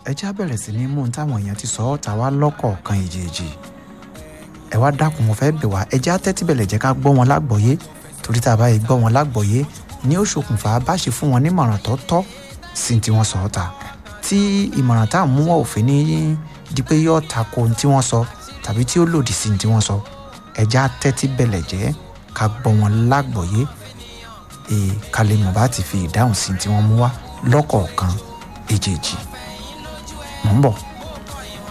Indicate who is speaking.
Speaker 1: ẹ já bẹ̀rẹ̀ sí ní mú un táwọn èèyàn ti sọ ọ́ ta wá lọ́kọ̀ọ̀kan èjèèjì ẹ wá dákun mo fẹ́ bẹ̀ wá ẹ já tẹ́tí bẹ̀lẹ̀ jẹ́ ká gbọ́ wọn lágbọ̀ọ́yé torí tá a bá yẹ gbọ́ wọn lágbọ̀ọ́yé ní ó ṣokùnfà bá ṣe fún wọn nímọ̀ràn tó tọ́ sí tí wọ́n sọ ọ́ ta tí ìmọ̀ràn tá à ń mú wọn òfin ní di pé yóò tako ohun tí wọ́n sọ tàbí tí ó lòdì sí ohun tí wọ́n sọ ẹ já tẹ́tí bẹ̀lẹ̀ jẹ́ ká gbọ́ wọn lágbọ̀ọ́yé ee ká lè mọ̀ bá ti fi ìdáhùn sí tí wọ́n mú wá lọ́kọ̀ọ̀kan èjèèjì mò ń bọ̀.